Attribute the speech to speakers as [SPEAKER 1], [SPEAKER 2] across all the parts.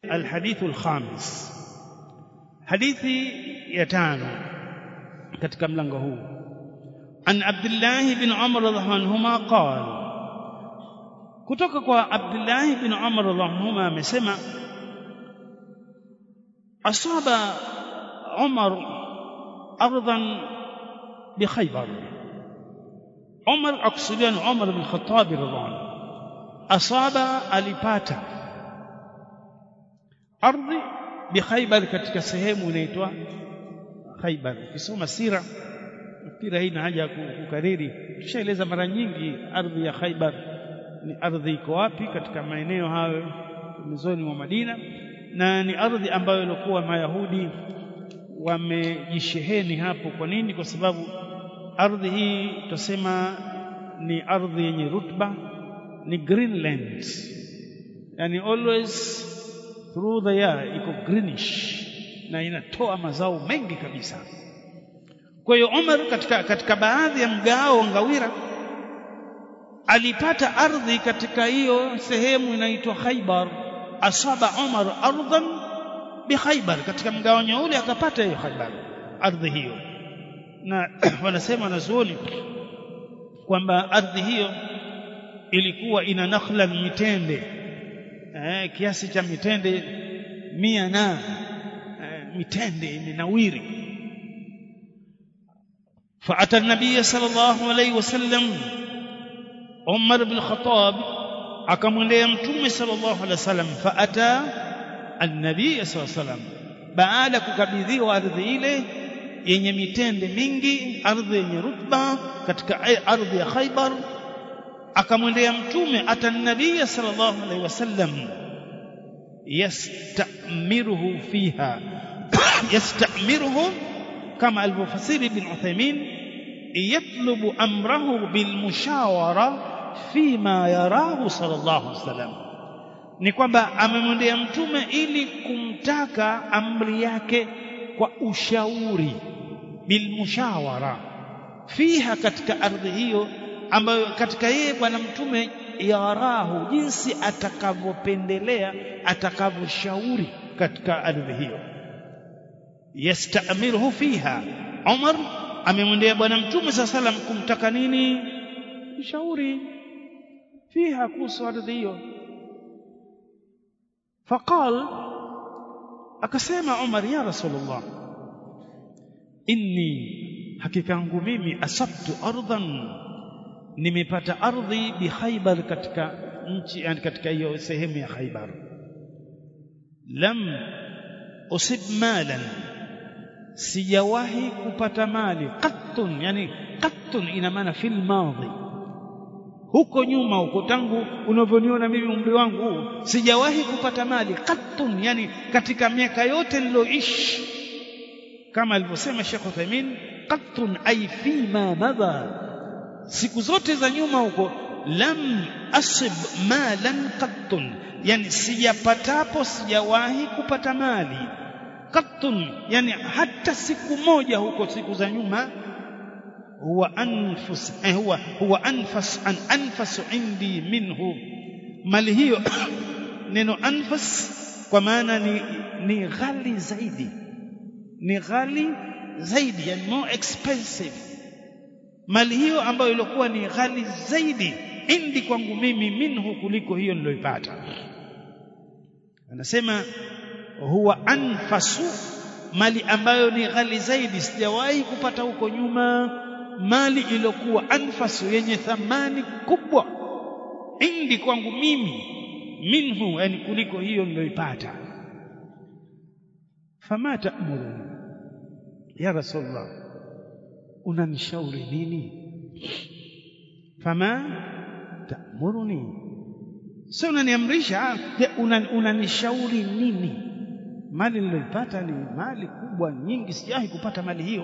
[SPEAKER 1] alhadithu alkhamis hadithi ya tano katika mlango huu an Abdullah bin Umar radhiallahu anhuma qala kutoka kwa Abdullah bin Umar radhiallahu anhuma amesema asaba Umar ardan bi Khaybar Umar akusudia ni Umar bin Khattab radhiallahu anhu asaba alipata ardhi bi Khaybar katika sehemu inaitwa Khaybar ukisoma sira nafikiri haina haja ya kukariri tushaeleza mara nyingi ardhi ya Khaybar ni ardhi iko wapi katika maeneo hayo pembezoni mwa Madina na ni ardhi ambayo ilikuwa Mayahudi wamejisheheni hapo kwa nini kwa sababu ardhi hii tutasema ni ardhi yenye rutba ni greenland yani always through the year iko greenish na inatoa mazao mengi kabisa kwa hiyo Umar katika, katika baadhi ya mgao wa ngawira alipata ardhi katika hiyo sehemu inaitwa Khaybar asaba Umar ardhan bi Khaybar katika mgawanyo ule akapata hiyo Khaybar ardhi hiyo na wanasema wanazuoni kwamba ardhi hiyo ilikuwa ina nakhla mitende eh, kiasi cha mitende mia na eh, mitende imenawiri فأتى النبي صلى الله عليه وسلم عمر بن الخطاب akamwendea mtume sallallahu alaihi wasallam faata annabii sallallahu alaihi wasallam baada ya kukabidhiwa ardhi ile yenye mitende mingi ardhi yenye rutba katika ardhi ya Khaybar akamwendea mtume ata nabii sallallahu alaihi wasallam yastamiruhu fiha yastamiruhu kama alivyofasiri ibn Uthaymeen yatlubu amrahu bilmushawara fima yarahu sallallahu alaihi wasallam ni kwamba amemwendea mtume ili kumtaka amri yake kwa ushauri bilmushawara fiha katika ardhi hiyo ambayo katika yeye bwana mtume yarahu jinsi atakavyopendelea atakavyoshauri katika ardhi hiyo yastamiruhu fiha Umar amemwendea bwana mtume saa salam kumtaka nini ushauri fiha kuhusu ardhi hiyo faqal akasema Umar ya rasulullah inni hakika yangu mimi asabtu ardhan nimepata ardhi bi Khaybar katika nchi yani katika hiyo sehemu ya Khaybar lam usib malan sijawahi kupata mali qattun yani qattun ina maana fil madhi huko nyuma huko tangu unavyoniona mimi umri wangu huu sijawahi kupata mali qattun yani katika miaka yote niloishi kama alivyosema Sheikh Uthaymeen qattun ay fima madha siku zote za nyuma huko lam asib malan qattun yani sijapatapo sijawahi kupata mali qattun yani hata siku moja huko siku za nyuma huwa anfus eh, huwa huwa anfas an anfas indi minhu mali hiyo neno anfas kwa maana ni ni ghali zaidi ni ghali zaidi yani more expensive mali hiyo ambayo ilikuwa ni ghali zaidi indi kwangu mimi minhu kuliko hiyo niloipata anasema huwa anfasu mali ambayo ni ghali zaidi sijawahi kupata huko nyuma mali iliyokuwa anfasu yenye thamani kubwa indi kwangu mimi minhu yani kuliko hiyo niloipata fama ta'muruni ya rasulullah unanishauri nini fama ta'muruni sio unaniamrisha unanishauri una nini mali niliyoipata ni mali kubwa nyingi sijawahi kupata mali hiyo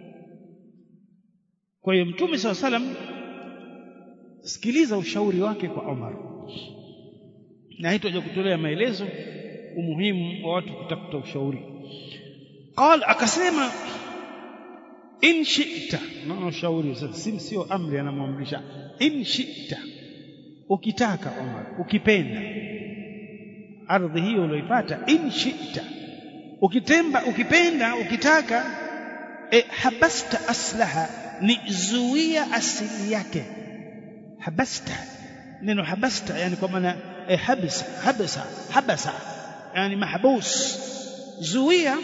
[SPEAKER 1] kwa hiyo mtume saw salam sikiliza ushauri wake kwa Umar na hitaje kutolea maelezo umuhimu wa watu kutafuta ushauri qal akasema in shi'ta naona ushauri sasa sio amri anamwamrisha in shi'ta ukitaka Umar ukipenda ardhi hiyo ulioipata in shi'ta ukitemba ukipenda ukitaka e, habasta aslaha ni zuia asili yake habasta neno habasta yani kwa maana e, habsa habsa habasa yani mahbus zuia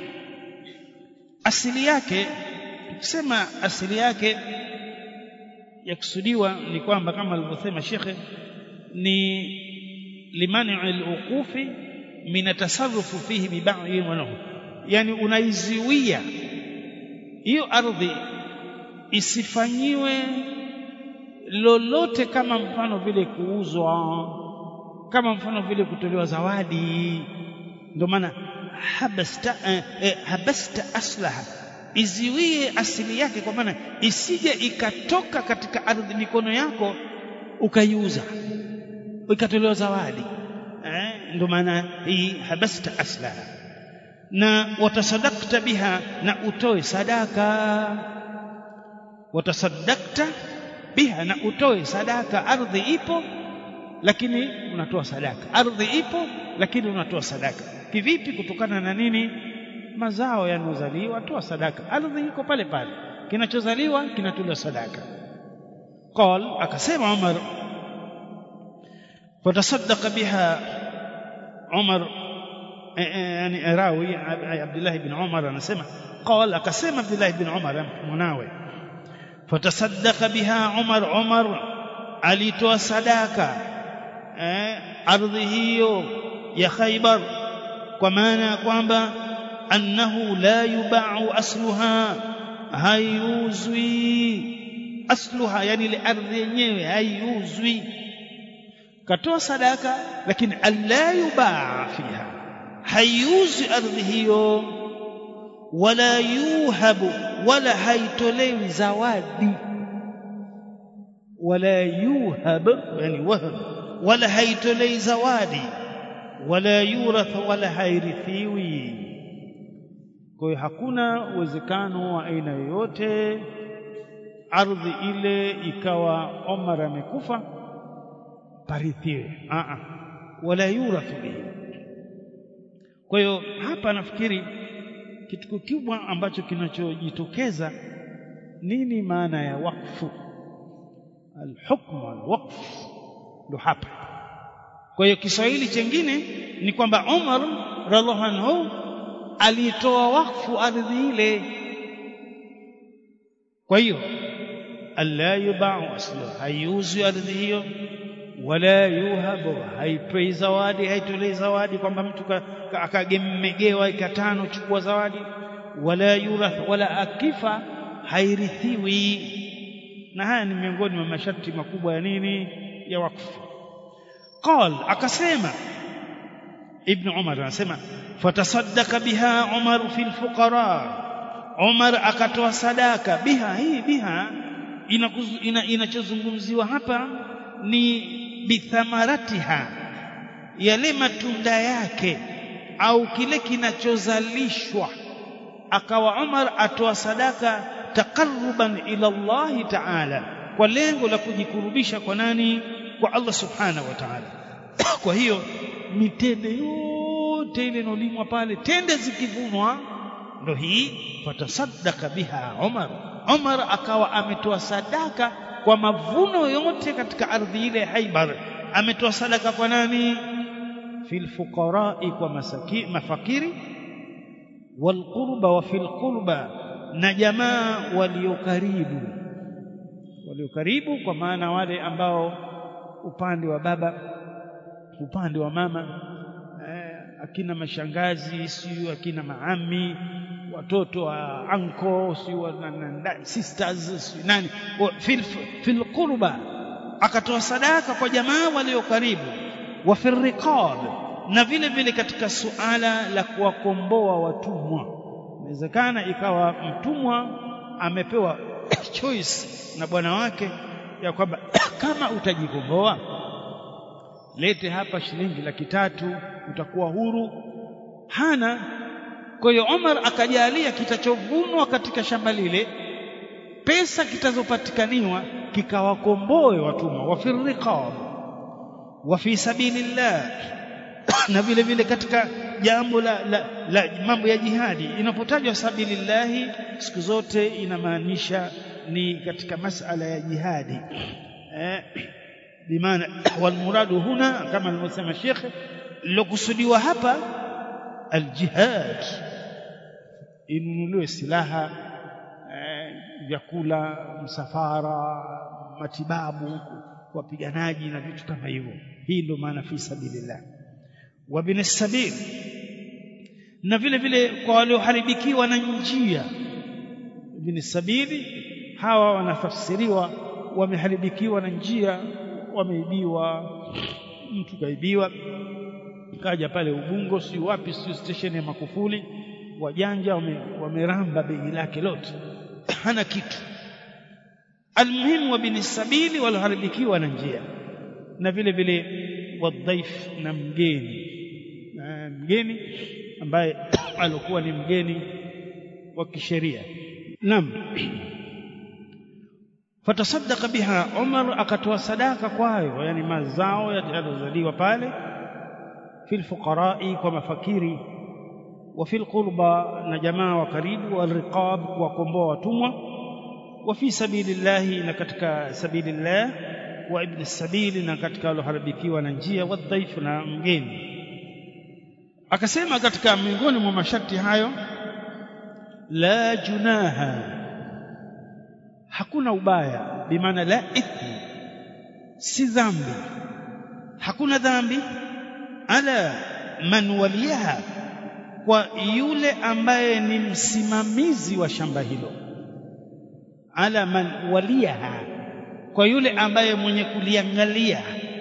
[SPEAKER 1] asili yake tukisema asili yake yakusudiwa ni kwamba kama alivyosema shekhe ni limani al-uqufi min tasarrufu fihi bi ba'dhi wanahu yani unaiziwia hiyo ardhi isifanyiwe lolote kama mfano vile kuuzwa kama mfano vile kutolewa zawadi ndio maana habasta eh, eh, habasta aslaha iziwie asili yake kwa maana isije ikatoka katika ardhi mikono yako ukaiuza ikatolewa zawadi eh, ndio maana hii habasta aslaha na watasadakta biha na utoe sadaka watasadakta biha na utoe sadaka ardhi ipo lakini unatoa sadaka ardhi ipo lakini unatoa sadaka kivipi kutokana na nini mazao yanozaliwa toa sadaka ardhi iko pale pale kinachozaliwa kinatolewa sadaka qal akasema Umar fatasaddaqa biha Umar yani rawi Abdullah ibn Umar anasema qal akasema Abdullah ibn Umar mwanawe fatasaddaqa biha Umar Umar alitoa sadaka eh, ardhi hiyo ya Khaybar kwa maana ya kwamba annahu la yubau asluha haiuzwi asluha yani ile ardhi yenyewe haiuzwi katoa sadaka lakini alla yubaa fiha haiuzwi ardhi hiyo wala yuhabu wala haitolewi zawadi wala yuhab yani wahab wala haitolewi zawadi wala yurath wala hairithiwi kwa hiyo hakuna uwezekano wa aina yoyote ardhi ile ikawa Omar amekufa parithiwe a a wala yurathu bihi kwa hiyo hapa nafikiri kitu kikubwa ambacho kinachojitokeza nini maana ya wakfu alhukmu alwaqf ndo hapa kwa hiyo Kiswahili chengine ni kwamba Umar radhiallahu anhu alitoa wakfu ardhi ile kwa hiyo alla yubau aslu haiuzwi ardhi hiyo wala yuhabu haipei zawadi haitolei zawadi kwamba mtu akagemegewa ikatano chukua zawadi wala yurath wala akifa hairithiwi na haya ni miongoni mwa masharti makubwa ya nini ya wakfu قال akasema ibn umar anasema fatasaddaqa biha umar fi alfuqara umar akatoa sadaka biha hii biha inachozungumziwa ina, hapa ni bithamaratiha yale matunda yake au kile kinachozalishwa akawa umar atoa sadaka taqarruban ila Allah ta'ala kwa lengo la kujikurubisha kwa nani kwa Allah subhanahu wa ta'ala kwa hiyo mitende yote ile inolimwa pale tende zikivunwa ndo hii fatasaddaka biha Umar Umar akawa ametoa sadaka kwa mavuno yote katika ardhi ile Haibar ametoa sadaka kwa nani fil fuqara'i kwa masaki mafakiri wal qurba wa fil qurba na jamaa walio karibu walio karibu kwa maana wale ambao upande wa baba upande wa mama eh, akina mashangazi siyo akina maami watoto wa anko siyo sisters siyo nani fil, fil qurba akatoa sadaka kwa jamaa walio karibu wa fil riqab na vile vile katika suala la kuwakomboa watumwa inawezekana ikawa mtumwa amepewa choice na bwana wake ya kwamba kama utajikomboa lete hapa shilingi laki tatu utakuwa huru hana kwa hiyo Omar akajalia kitachovunwa katika shamba lile pesa kitazopatikaniwa kikawakomboe watumwa wa firriqab wa fi sabilillah na vile vile katika jambo la, la, la mambo ya jihadi inapotajwa sabilillahi siku zote inamaanisha ni katika masala ya jihadi eh, bimaana walmuradu huna kama alivyosema shekhe lilokusudiwa hapa aljihad inunuliwe silaha eh, vyakula msafara matibabu wapiganaji na vitu kama hivyo hii ndio maana fi sabilillah wa bin sabil na vile vile kwa walioharibikiwa na njia bin sabili hawa wanafasiriwa wameharibikiwa na njia wameibiwa mtu kaibiwa kaja pale Ubungo si wapi si station ya Makufuli wajanja wameramba wame begi lake lote hana kitu almuhimu wa bin sabili walioharibikiwa na njia na vile vile wadhaif na mgeni na mgeni ambaye alikuwa ni mgeni wa kisheria naam fatasaddaqa biha Umar akatoa sadaka kwayo yani mazao yaliyozaliwa pale fil fuqarai kwa mafakiri wa fil qurba na jamaa wa karibu wal riqab kuwakomboa watumwa wa fi sabilillahi na katika sabilillah wa ibn sabili na katika walioharibikiwa na njia wa dhaifu na mgeni akasema katika miongoni mwa masharti hayo la junaha hakuna ubaya bimaana la ithmi si dhambi hakuna dhambi ala man waliyaha kwa yule ambaye ni msimamizi wa shamba hilo ala man waliyaha kwa yule ambaye mwenye kuliangalia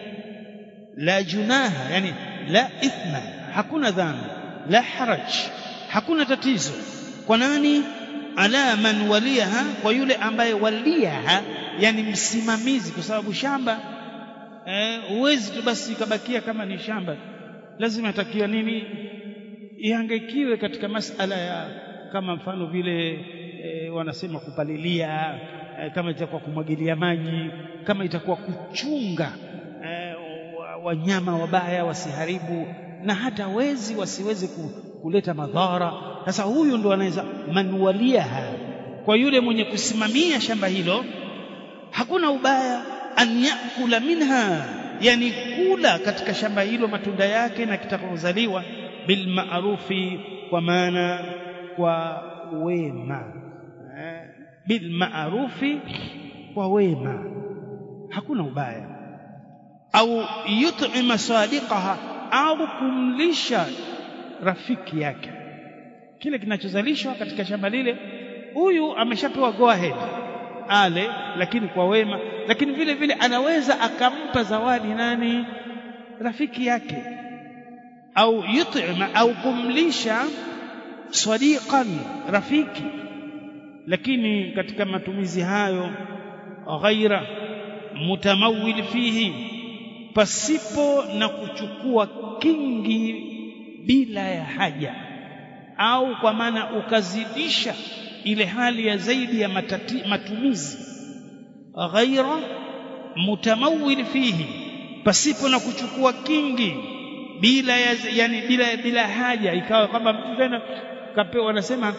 [SPEAKER 1] la junaha yani la ithma hakuna dhambi la haraj hakuna tatizo kwa nani ala man waliyaha kwa yule ambaye waliyaha yani msimamizi kwa sababu shamba huwezi eh, tu basi ikabakia kama ni shamba lazima atakiwa nini ihangaikiwe katika masala ya kama mfano vile e, wanasema kupalilia e, kama itakuwa kumwagilia maji kama itakuwa kuchunga e, wanyama wabaya wasiharibu na hata wezi wasiweze kuleta madhara sasa huyu ndo anaweza manualiaha kwa yule mwenye kusimamia shamba hilo hakuna ubaya an yakula minha yani kula katika shamba hilo matunda yake na kitakazaliwa bil ma'rufi kwa maana kwa wema eh, bil ma'rufi kwa wema hakuna ubaya au yut'ima sadiqaha au kumlisha rafiki yake kile kinachozalishwa katika shamba lile huyu ameshapewa go ahead ale lakini kwa wema lakini vile vile anaweza akampa zawadi nani rafiki yake au yut'ima au kumlisha sadiqan rafiki lakini katika matumizi hayo ghaira mutamawil fihi pasipo na kuchukua kingi bila ya haja au kwa maana ukazidisha ile hali ya zaidi ya matati, matumizi ghaira mutamawil fihi pasipo na kuchukua kingi bila ya, yani bila bila haja ikawa kwamba mtu tena kapewa wanasema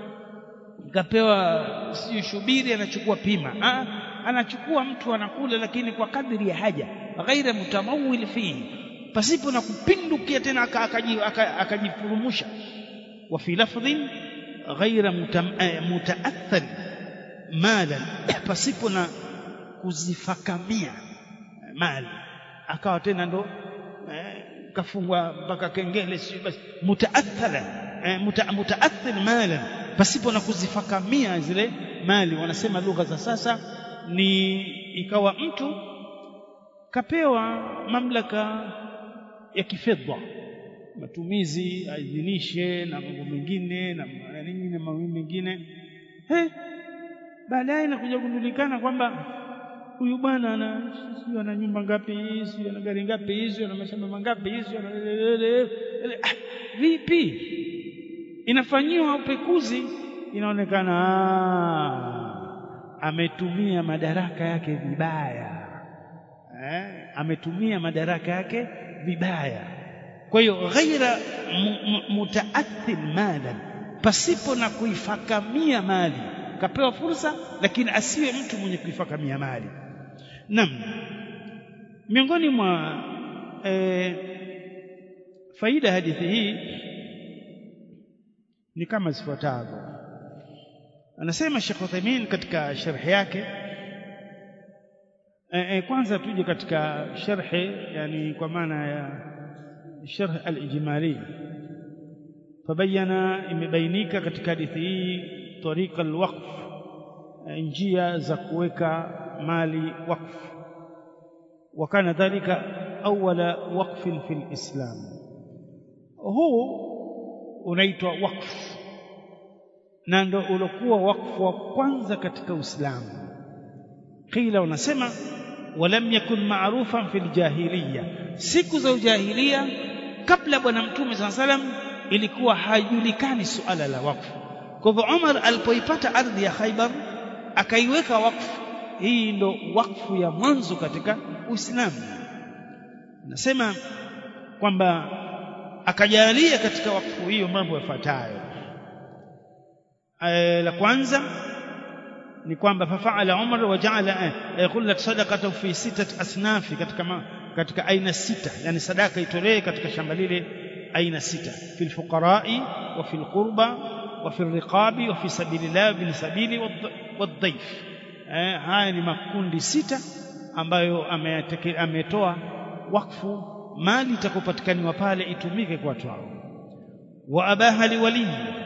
[SPEAKER 1] kapewa sio shubiri anachukua pima ha? anachukua mtu anakula lakini kwa kadri ya haja ghaira mutamawil fihi pasipo na kupindukia tena akajifurumusha wa fi lafdhin ghaira mutaathir malan pasipo na kuzifakamia mali akawa tena ndo eh, kafungwa mpaka kengele sio basi mutaathira eh, muta, mutaathir malan pasipo na kuzifakamia zile mali wanasema lugha za sasa ni ikawa mtu kapewa mamlaka ya kifedha matumizi aidhinishe na mambo mengine na nini na mambo mengine he baadaye inakuja kujulikana kwamba huyu bwana ana sio ana nyumba ngapi sio ana gari ngapi sio ana mashamba mangapi sio ana ah, vipi inafanyiwa upekuzi inaonekana ametumia madaraka yake vibaya eh, ametumia madaraka yake vibaya kwa hiyo ghaira mutaathil malan pasipo na kuifakamia mali kapewa fursa lakini asiwe mtu mwenye kuifakamia mali nam miongoni mwa e, faida hadithi hii ni kama zifuatavyo anasema Sheikh Uthaymeen katika sharhi yake e, e, kwanza tuje katika sharhi yani kwa maana ya sharh al-ijmali fabayana imebainika katika hadithi hii tariqa al-waqf njia za kuweka mali wakfu wakana dhalika awwala waqfin fil islam huu unaitwa wakfu na ndo uliokuwa wakfu wa kwanza katika Uislamu qila unasema walam yakun ma'rufan fil jahiliya siku za ujahiliya kabla bwana mtume saa salam ilikuwa haijulikani suala la wakfu kwa hivyo Umar alipoipata ardhi ya Khaibar akaiweka wakfu hii ndo wakfu ya mwanzo katika Uislamu nasema kwamba akajalia katika wakfu hiyo mambo yafuatayo la kwanza ni kwamba fafaala Umar wajaala khullat sadaqatu fi sitati asnafi katika ma, katika aina sita yani sadaka itolee katika shamba lile aina sita fil fuqarai wa fil qurba wa fil riqabi wa fi sabilillah bin sabili wadhaif eh, haya ni makundi sita ambayo ametoa wakfu mali itakopatikaniwa pale itumike kwa watu hao wa abaha liwali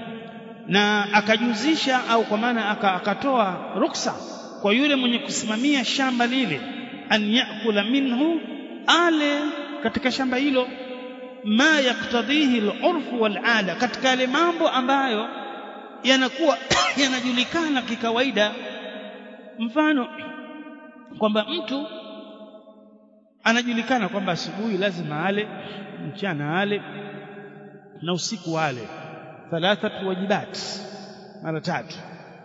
[SPEAKER 1] na akajuzisha au kwa maana akatoa ruksa kwa yule mwenye kusimamia shamba lile an yakula minhu ale katika shamba hilo ma yaktadhihi al-urfu wal-ada katika yale mambo ambayo yanakuwa yanajulikana kikawaida mfano kwamba mtu anajulikana kwamba asubuhi lazima ale mchana ale na usiku ale thalathatu wajibat mara tatu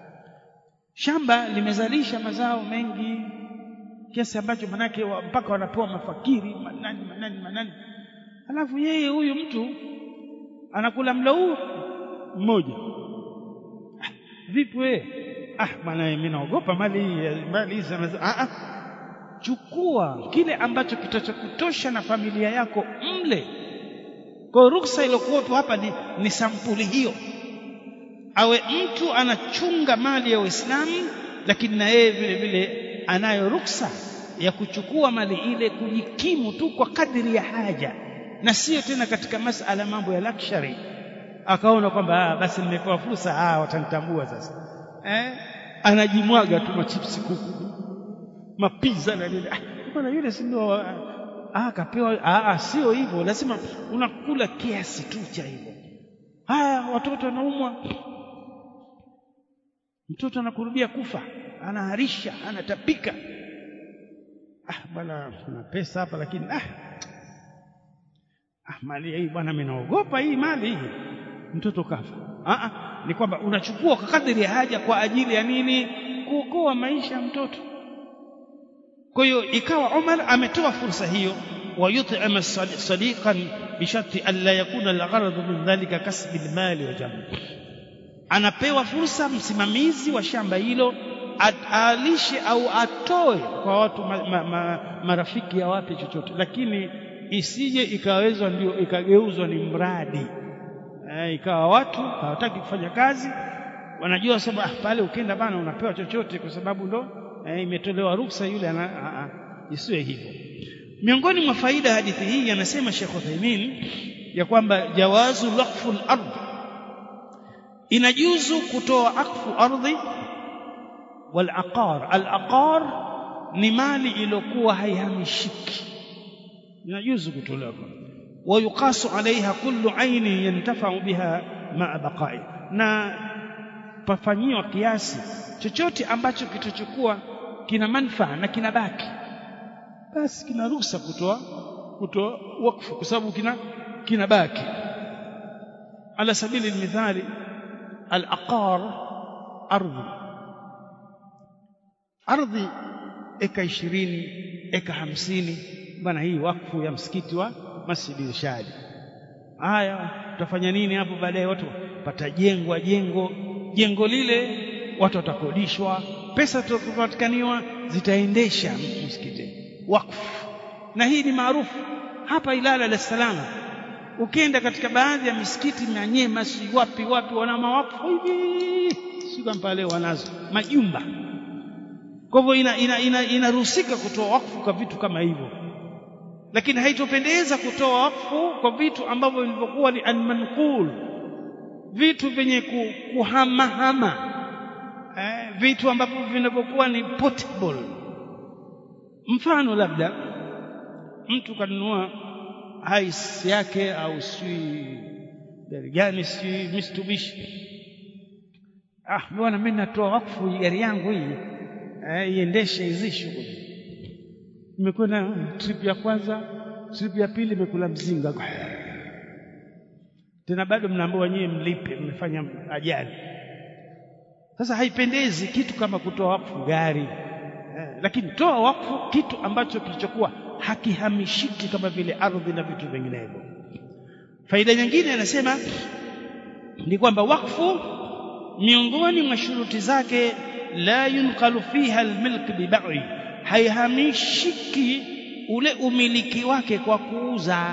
[SPEAKER 1] shamba limezalisha mazao mengi kiasi ambacho manake mpaka wanapewa mafakiri manani manani manani alafu yeye huyu mtu anakula mlo huu mmoja ah, vipi wewe ah bwana mimi naogopa mali mali hizi ah, ah chukua kile ambacho kitachokutosha na familia yako mle kwa ruksa iliyokuwepo hapa ni, ni sampuli hiyo awe mtu anachunga mali ya Uislamu lakini na yeye vile vile anayo ruksa ya kuchukua mali ile kujikimu tu kwa kadri ya haja na sio tena katika masala mambo ya luxury akaona kwamba ah, basi nimepewa fursa ah, watanitambua sasa eh? anajimwaga tu machipsi kuku mapiza na nini ah, bwana yule si ndio ah kapewa ah, ah sio hivyo lazima unakula kiasi tu cha hivyo haya watoto wanaumwa mtoto anakurubia kufa anaharisha anatapika ah bwana kuna pesa hapa lakini ah ah mali hii bwana mimi naogopa hii mali hii mtoto kafa ah, ah ni kwamba unachukua kwa kadri ya haja kwa ajili ya nini kuokoa maisha ya mtoto kwa hiyo ikawa Umar ametoa fursa hiyo ويطعم صديقا بشرط ألا يكون الغرض من ذلك كسب المال وجمع anapewa fursa msimamizi wa shamba hilo alishe au atoe kwa watu ma, ma, ma, marafiki ya wape chochote lakini isije ikawezwa ndio ikageuzwa ni mradi e, ikawa watu hawataki kufanya kazi wanajua sababu ah, pale ukienda bana unapewa chochote kwa sababu ndo e, imetolewa ruksa yule ana isiwe hivyo miongoni mwa faida hadithi hii anasema Sheikh Uthaymeen ya kwamba jawazu waqfu al-ard inajuzu kutoa akfu ardhi wal aqar al aqar ni mali iliyokuwa haihamishiki inajuzu kutolewa ويقاس عليها كل عين ينتفع بها مع بقائه na pafanyiwa kiasi chochote ambacho kitachokuwa kina manufaa na kinabaki basi kina ruhusa kutoa kutoa wakfu kwa sababu kina kinabaki ala sabili almithali alaqar ardhi ardhi eka ishirini eka hamsini bwana hii wakfu ya msikiti wa Masjid Irshad haya tutafanya nini hapo baadaye watu patajengwa jengo jengo lile watu watakodishwa pesa zitakazopatikaniwa zitaendesha msikiti wakfu na hii ni maarufu hapa Ilala Dar es Salaam ukienda katika baadhi ya misikiti na Nyema si wapi wapi wana mawakfu hivi si kama leo wanazo majumba kwa hivyo inaruhusika ina, ina, ina kutoa wakfu kwa vitu kama hivyo lakini haitopendeza kutoa wakfu kwa vitu ambavyo vilivyokuwa ni almanqul vitu vyenye kuhamahama eh, vitu ambavyo vinavyokuwa ni portable mfano labda mtu kanunua hais yake au si gari gani si Mitsubishi ah bwana mimi natoa wakfu gari yangu hii eh, iendeshe hizi shughuli imekwenda trip ya kwanza trip ya pili imekula mzinga tena bado mnaambiwa nyie mlipe mmefanya ajali sasa haipendezi kitu kama kutoa wakfu gari eh, lakini toa wakfu kitu ambacho kilichokuwa hakihamishiki kama vile ardhi na vitu vinginevyo faida nyingine anasema ni kwamba wakfu miongoni mwa shuruti zake la yunqalu fiha almilk bibai haihamishiki ule umiliki wake kwa kuuza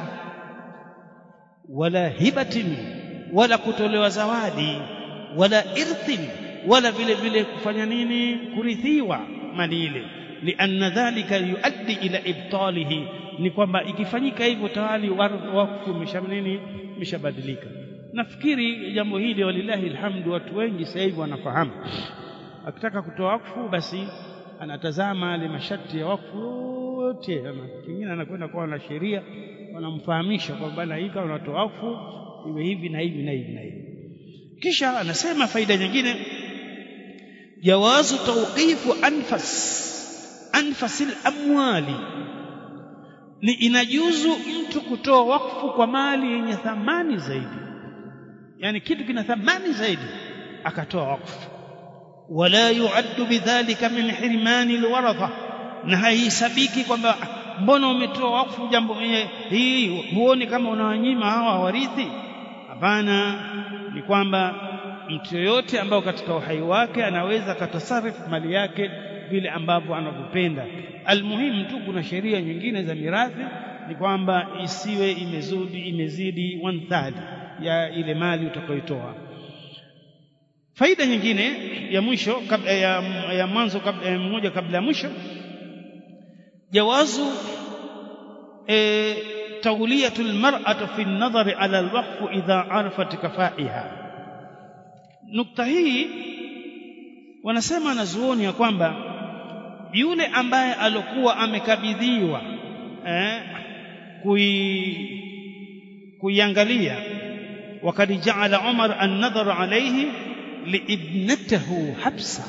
[SPEAKER 1] wala hibatin wala kutolewa zawadi wala irthin wala vile vile kufanya nini kurithiwa mali ile lianna dhalika yuaddi ila ibtalihi ni kwamba ikifanyika hivyo tayari wakfu umesha nini umeshabadilika nafikiri jambo hili walillahi alhamdu watu wengi sasa hivi wanafahamu akitaka kutoa wakfu basi anatazama yale masharti ya wakfu yote kingine anakwenda kwa na sheria wanamfahamisha kwamba na hii kama unatoa wakfu iwe hivi na hivi na hivi na hivi kisha anasema faida nyingine jawazu tawqifu anfas anfasil amwali ni inajuzu mtu kutoa wakfu kwa mali yenye thamani zaidi yani kitu kina thamani zaidi akatoa wakfu wala yuaddu bidhalika min hirmani alwaratha na haisabiki kwamba mbona umetoa wakfu jambo hii huoni kama unawanyima hawa warithi hapana ni kwamba mtu yoyote ambao katika uhai wake anaweza akatasarifu mali yake vile ambavyo anavyopenda almuhimu tu kuna sheria nyingine za mirathi ni kwamba isiwe imezudi imezidi one third ya ile mali utakayotoa faida nyingine ya mwisho kabla ya, ya mwanzo kabla ya mmoja kabla ya mwisho jawazu e, تولية المرأة في النظر على الوقف إذا عرفت كفائها نقطة hii wanasema wanazuoni ya kwamba yule ambaye alikuwa amekabidhiwa eh, kui kuiangalia wakad jaala Umar an-nadhar alayhi liibnatihi Hafsa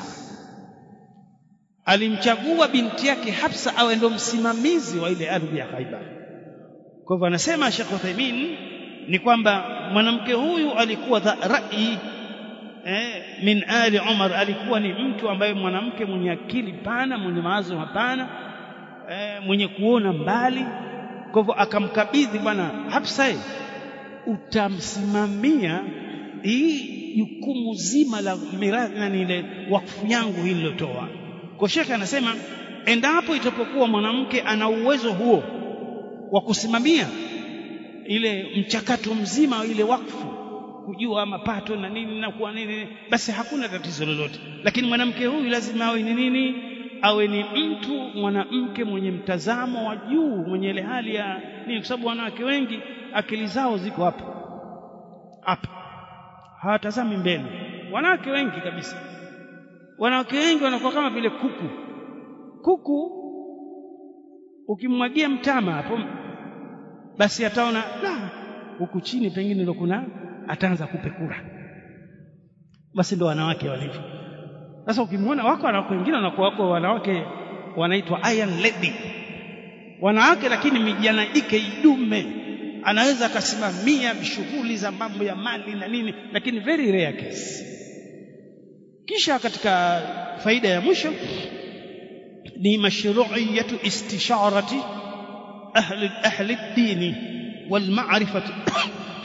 [SPEAKER 1] alimchagua binti yake Hafsa awe ndo msimamizi wa ile ardhi ya Khaibar kwa hivyo anasema Sheikh Uthaymeen ni kwamba mwanamke huyu alikuwa dha rai eh, min ali Umar alikuwa ni mtu ambaye mwanamke mwenye akili pana mwenye mawazo mapana eh, mwenye kuona mbali kwa hivyo akamkabidhi bwana Hafsa utamsimamia hii jukumu zima la mirathi na ile wakfu yangu hii nilotoa kwa shekhe anasema endapo itapokuwa mwanamke ana uwezo huo wa kusimamia ile mchakato mzima ile wakfu kujua mapato na nini na kuwa nini basi hakuna tatizo lolote lakini mwanamke huyu lazima awe ni nini awe ni mtu mwanamke mwenye mtazamo wa juu mwenye ile hali ya nini kwa sababu wanawake wengi akili zao ziko hapa hapa hawatazami mbele wanawake wengi kabisa wanawake wengi wanakuwa kama vile kuku kuku ukimwagia mtama hapo basi ataona la huku chini pengine ndo kuna ataanza kupekura basi ndo wanawake walivyo sasa ukimwona wako wanawake wengine wanakuwa wako wanawake wanaitwa iron lady wanawake lakini mijana ike idume anaweza akasimamia shughuli za mambo ya mali na nini lakini very rare case kisha katika faida ya mwisho ni mashru'iyatu istisharati ahli ahli ad-din wal ma'rifati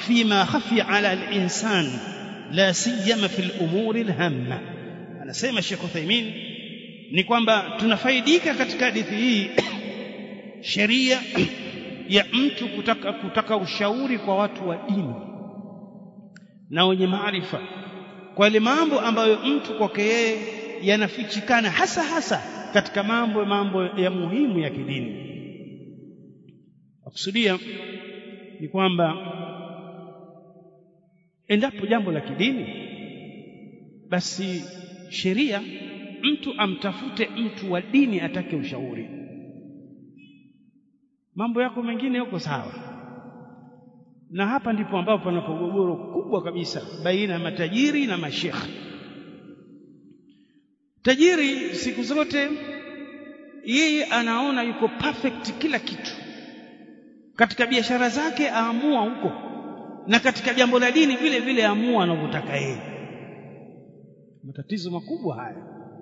[SPEAKER 1] fima khafi ala al-insan la siyama fi al-umuri al-hamma anasema Sheikh Uthaymeen ni kwamba tunafaidika katika hadithi hii sheria ya mtu kutaka, kutaka ushauri kwa watu wa dini na wenye maarifa kwa ile mambo ambayo mtu kwake yeye yanafichikana hasa hasa katika mambo mambo ya muhimu ya kidini akusudia ni kwamba endapo jambo la kidini basi sheria mtu amtafute mtu wa dini atake ushauri mambo yako mengine yako sawa na hapa ndipo ambapo pana pogogoro kubwa kabisa baina ya matajiri na mashekhe tajiri siku zote yeye anaona yuko perfect kila kitu katika biashara zake aamua huko na katika jambo la dini vile vile aamua anavyotaka yeye matatizo makubwa haya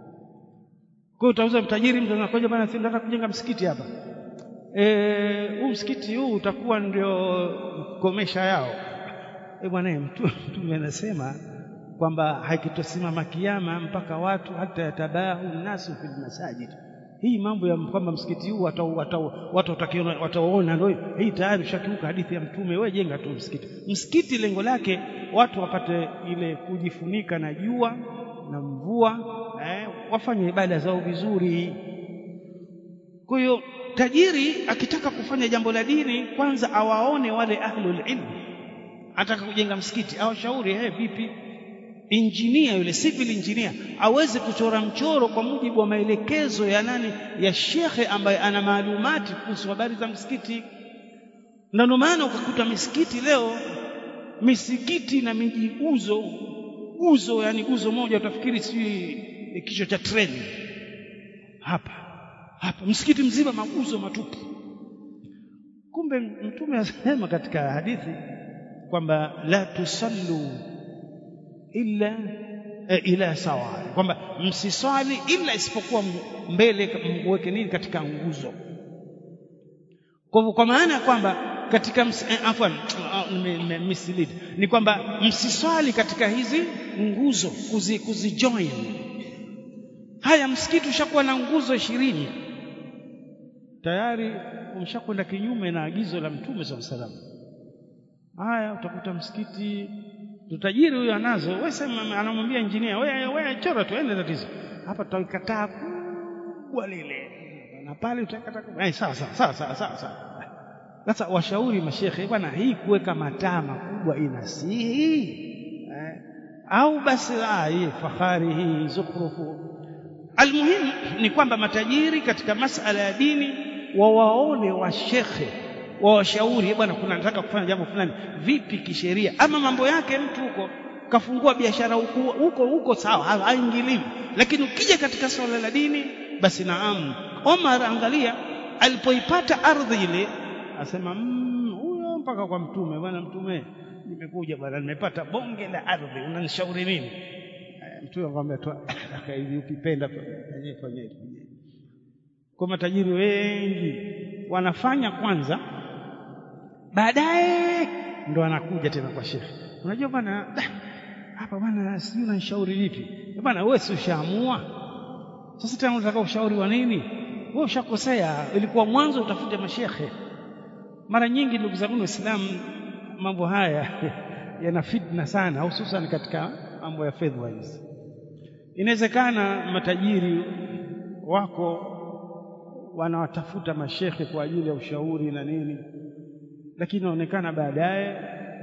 [SPEAKER 1] kwa hiyo utauza mtajiri mtu anakuja bana nataka kujenga msikiti hapa eh huu msikiti huu utakuwa ndio komesha yao eh bwana mtume anasema kwamba hakitosimama kiyama mpaka watu hata yatabahu nasu fil masajid hii mambo ya kwamba msikiti huu watu wataona ndio hii tayari ushakiuka hadithi ya mtume wewe jenga tu msikiti msikiti lengo lake watu wapate ile kujifunika na jua na mvua eh, wafanye ibada zao vizuri kwa hiyo tajiri akitaka kufanya jambo la dini kwanza awaone wale ahlul ilm ataka kujenga msikiti awashauri eh vipi injinia yule civil engineer aweze kuchora mchoro kwa mujibu wa maelekezo ya nani ya shekhe ambaye ana maalumati kuhusu habari za msikiti na ndio maana ukakuta misikiti leo misikiti na miji uzo uzo yani uzo moja utafikiri si kichwa cha treni hapa hapa msikiti mzima maguzo matupu kumbe mtume asema katika hadithi kwamba la tusallu illa e, ila sawa kwamba msiswali ila isipokuwa mbele mweke nini katika nguzo kwa kwa maana ya kwamba katika eh, afwan mislead ni kwamba msiswali katika hizi nguzo kuzi, kuzijoin haya msikiti ushakuwa na nguzo ishirini tayari umshakwenda kinyume na agizo la mtume saa salam haya utakuta msikiti tutajiri huyo anazo wewe sema anamwambia injinia wewe wewe chora tu ende tatizo hapa tutakataa kubwa lile na pale utakataa eh sawa sawa sawa sawa sawa sasa washauri mashekhe bwana hii kuweka mataa makubwa inasihi eh, au basi ah hii fahari hii zukhrufu almuhimu ni kwamba matajiri katika masala ya dini wawaone washekhe wawashauri bwana kuna nataka kufanya jambo fulani vipi kisheria ama mambo yake mtu huko kafungua biashara huko huko huko sawa haingiliwi lakini ukija katika swala la dini basi naam Omar angalia alipoipata ardhi ile asema huyo mm, mpaka kwa mtume bwana mtume nimekuja bwana nimepata bonge la ardhi unanishauri nini mtume akamwambia tu hivi ukipenda fanyeni fanyeni kwa matajiri wengi wanafanya kwanza baadaye ndo anakuja tena kwa shekhe unajua bwana hapa bwana sijui unanishauri vipi bwana wewe si ushaamua sasa tena unataka ushauri wa nini wewe ushakosea ilikuwa mwanzo utafute mashekhe mara nyingi ndugu zangu waislamu mambo haya yana fitna sana hususan katika mambo ya fedha hizi inawezekana matajiri wako wanawatafuta mashekhe kwa ajili ya ushauri na nini lakini inaonekana baadaye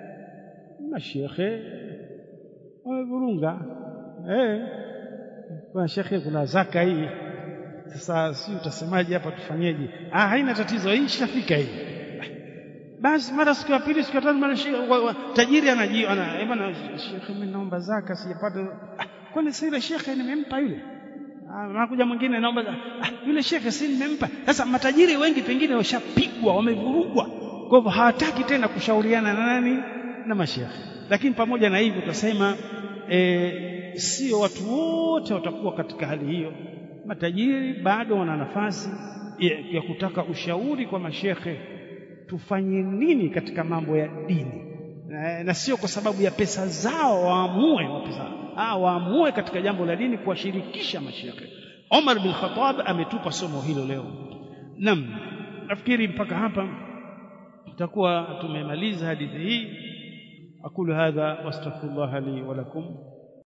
[SPEAKER 1] mashekhe wamevurunga eh kuna shekhe kuna zaka hii sasa si utasemaje hapa tufanyeje ah haina tatizo hii ishafika hii basi mara siku ya pili siku ya tatu mara tajiri anaji ana bwana shekhe mimi naomba zaka sijapata kwani si ile shekhe nimempa yule anakuja mwingine naomba ah, yule shekhe si nimempa sasa matajiri wengi pengine washapigwa wamevurugwa kwa hivyo hawataki tena kushauriana na nani na mashekhe lakini pamoja na hivyo tutasema e, sio watu wote watakuwa katika hali hiyo matajiri bado wana nafasi ya, ya kutaka ushauri kwa mashekhe tufanye nini katika mambo ya dini na, na sio kwa sababu ya pesa zao waamue wa pesa ah waamue katika jambo la dini kuwashirikisha mashekhe Omar bin Khattab ametupa somo hilo leo nam nafikiri mpaka hapa tutakuwa tumemaliza hadithi hii aqulu hadha wastaghfirullah li wa lakum